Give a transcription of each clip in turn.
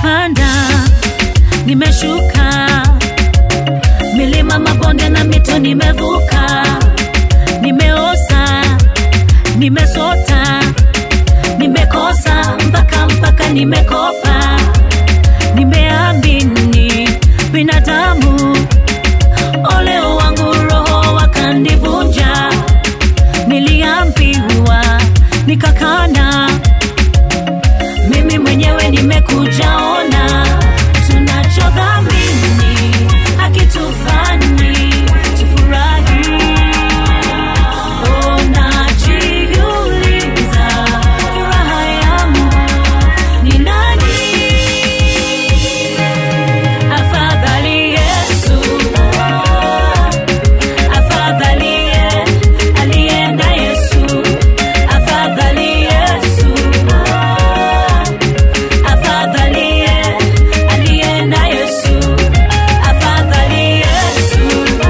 nimepanda nimeshuka milima mabonde na mito nimevuka nimeosa nimesota nimekosa mpaka mpaka nimekopa nimeamini binadamu ole wangu roho wakanivunja niliambiwa nikakana mimi mwenyewe nimekujaona tunachodhamini hakitufanyi tufurahi unajiuliza furaha yangu ni nani afadhali yesu afadhali ye alienda yesu afadhali yesu afadhali ye alienda yesu afadhali yesu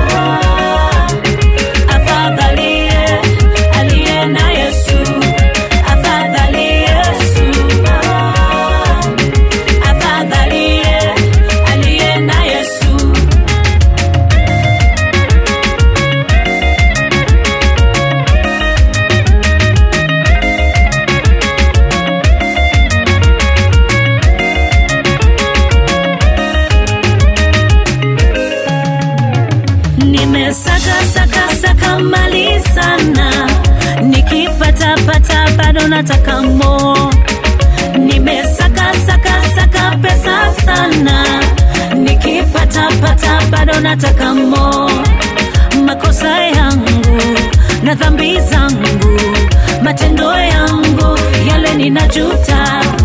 afadhali ye alienda yesu afadhali yesu afadhali ye alienda yesu nimesaka saka saka mali sana nikipata pata bado nataka mo nimesaka saka saka pesa sana nikipata pata bado nataka mo makosa yangu na dhambi zangu matendo yangu yale ninajuta